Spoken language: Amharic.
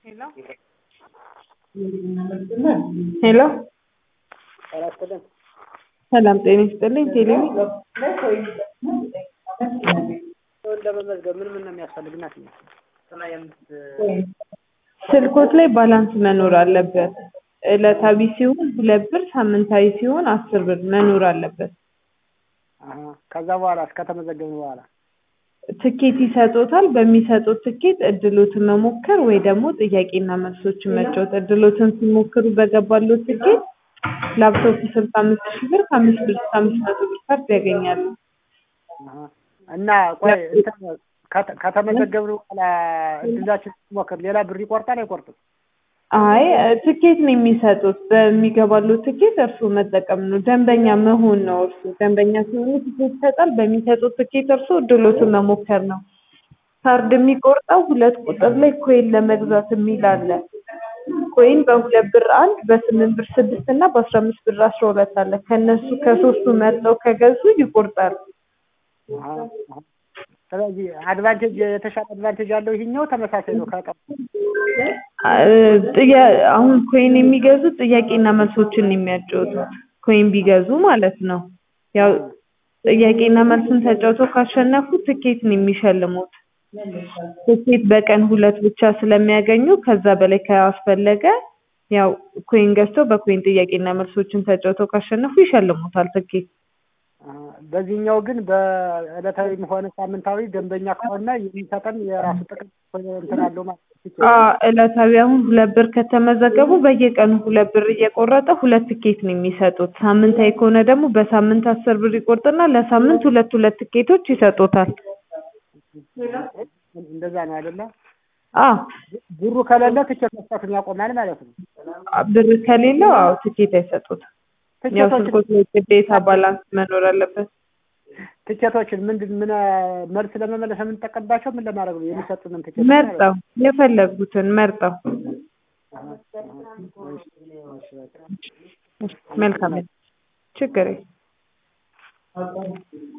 ሄሎ ሄሎ ጤና ይስጥልን። ሰላም ጤና ይስጥልኝ። ቴሌቪ ሰውን ለመመዝገብ ምን ምን ነው የሚያስፈልግ? እናት ስማ የምት ስልኮት ላይ ባላንስ መኖር አለበት። ዕለታዊ ሲሆን ሁለት ብር፣ ሳምንታዊ ሲሆን አስር ብር መኖር አለበት። አሀ። ከዛ በኋላ እስከተመዘገብን በኋላ ትኬት ይሰጦታል። በሚሰጡት ትኬት እድሎትን መሞከር ወይ ደግሞ ጥያቄና መልሶችን መጫወት። እድሎትን ሲሞክሩ በገባሉት ትኬት ላፕቶፕ ስልሳ አምስት ሺህ ብር ከአምስት ብር እስከ አምስት መቶ ብር ካርድ ያገኛሉ። አሀ። እና ቆይ እንትን ከተ- ከተመዘገብን በኋላ እድላችን ሞክር ሌላ ብር ይቆርጣል አይቆርጥም? አይ ትኬት ነው የሚሰጡት። በሚገባሉት ትኬት እርስዎ መጠቀም ነው። ደንበኛ መሆን ነው። እርስዎ ደንበኛ ሲሆኑ ትኬት ይሰጣል። በሚሰጡት ትኬት እርስዎ እድሎትን መሞከር ነው። ካርድ የሚቆርጠው ሁለት ቁጥር ላይ ኮይን ለመግዛት የሚል አለ። ኮይን በሁለት ብር አንድ፣ በስምንት ብር ስድስት እና በአስራ አምስት ብር አስራ ሁለት አለ። ከእነሱ ከሶስቱ መርጠው ከገዙ ይቆርጣል። አሀ፣ አሀ። ስለዚህ አድቫንቴጅ የተሻለ አድቫንቴጅ ያለው ይሄኛው ተመሳሳይ ነው ከቀ ጥያ- አሁን ኮይን የሚገዙት ጥያቄና መልሶችን ነው የሚያጫወቱት። ኮይን ቢገዙ ማለት ነው። ያው ጥያቄና መልስን ተጫውተው ካሸነፉ ትኬት ነው የሚሸልሙት። ትኬት በቀን ሁለት ብቻ ስለሚያገኙ ከዛ በላይ ካስፈለገ ያው ኮይን ገዝተው በኮይን ጥያቄና መልሶችን ተጫውተው ካሸነፉ ይሸልሙታል ትኬት። አሀ። በዚህኛው ግን በዕለታዊም ሆነ ሳምንታዊ ደንበኛ ከሆነ የሚሰጠን የራሱ ጥቅም እንትን አለው ማለት ነው። አ ዕለታዊ አሁን ሁለት ብር ከተመዘገቡ በየቀኑ ሁለት ብር እየቆረጠ ሁለት ትኬት ነው የሚሰጡት። ሳምንታዊ ከሆነ ደግሞ በሳምንት አስር ብር ይቆርጥና ለሳምንት ሁለት ሁለት ትኬቶች ይሰጡታል። እንደዛ ነው አይደለ? አ ብሩ ከሌለ ትኬት መስጠቱን ያቆማል ማለት ነው። ብር ከሌለው አዎ ትኬት አይሰጡትም። ያው ትኬቶችን ስልኮት ላይ ግዴታ ባላንስ መኖር አለበት። ትኬቶችን ምንድን ምን መልስ ለመመለስ የምንጠቀምባቸው ምን ለማድረግ ነው የሚሰጡንን ትኬት ማለት ነው? መርጠው የፈለጉትን መርጠው አሀ፣ አሀ። እሺ፣ እሺ፣ በቃ። መልካም ችግር የለም።